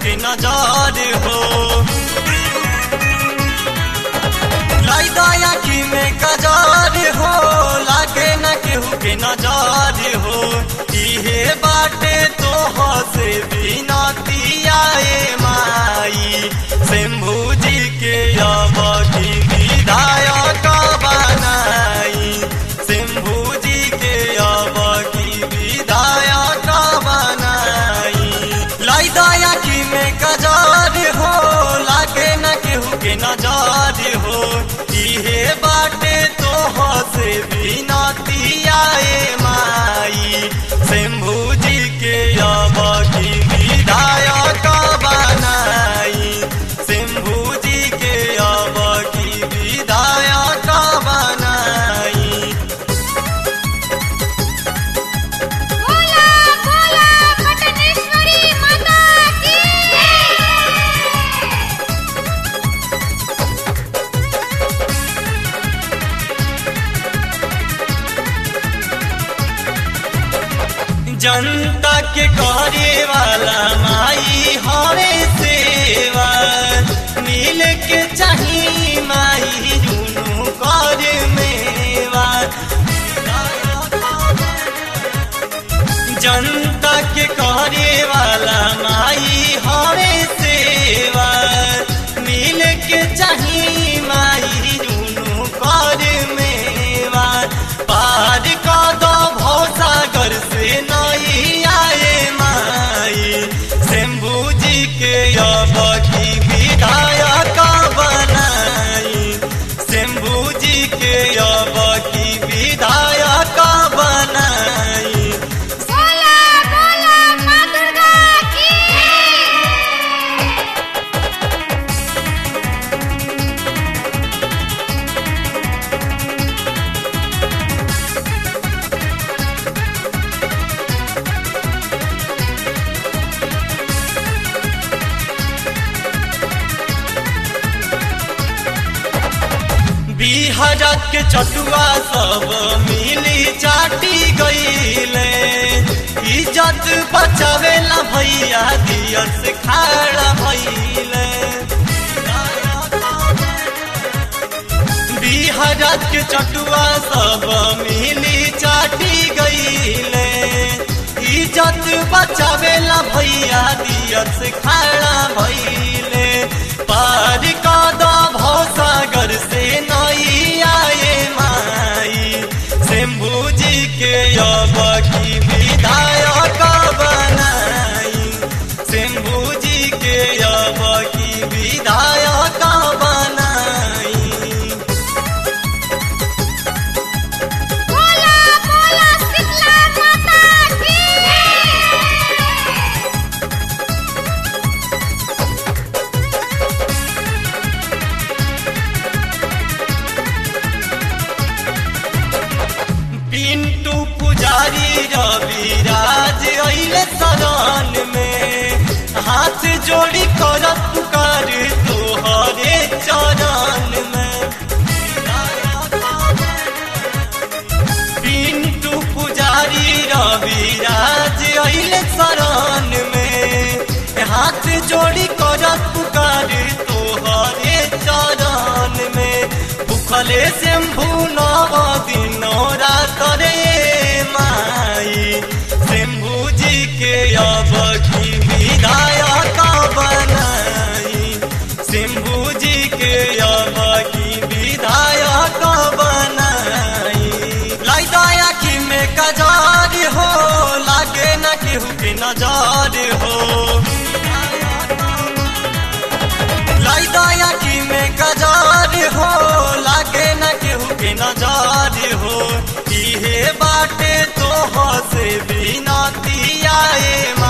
के नजर हो लाई दया की में कजार हो लागे न केहू के नजर हो इहे बाटे तो से बिनतियाए माई शंभू जी के अब की विधायक बनाई शंभू जी के अब की विधायक बनाई लाई दया की में कजार हो लागे न केहू के नजर हो इहे बाटे तो से बिनतियाए माई शंभू जी के अब की विधायक बनाई शंभू जी के अब की विधायक बनाई बोला बोला पटनेश्वरी माता की जनता के करे वाला माई हरे सेवा मिल के चाही माई जुनू कर मेवा जनता के करे वाला माई हरे सेवा मिल के चाही माई जुनू कर मेवा पार का दो भौसागर से नई आए माई शंभू जी के अब की विधायक बनाई शंभू जी के अब की विधायक बनाई बोला बोला माँ दुर्गा की बिहार के चटुआ सब मिली चाटी गईले इज्जत बचावेला भैया दियर से खाड़ा भइले बिहार के चटुआ सब मिली चाटी गईले इज्जत बचावेला भैया दियर से खाड़ा भइले पार का दो भौसागर से नई आए माई शंभू जी के अब की विधायक बनाई शंभू जी के अब की विधायक बनाई बोला बोला शीतला माता की पिंटू पुजारी रविराज अइले सदन में हाथ जोड़ी कर पुकार तोहरे चरण में पिंटू पुजारी रविराज अइले शरण में हाथ जोड़ी कर पुकार तोहरे चरण में भूखले शंभू नव दिनो रात रे माई शंभू जी के अब की विधायक बनाई शंभू जी के अब की विधायक बनाई लाई दया की में कजार हो लागे न केहू के नजार हो लाई दया की में कजार हो लागे न केहू के नजार हो इहे बाटे तो से बिनती आए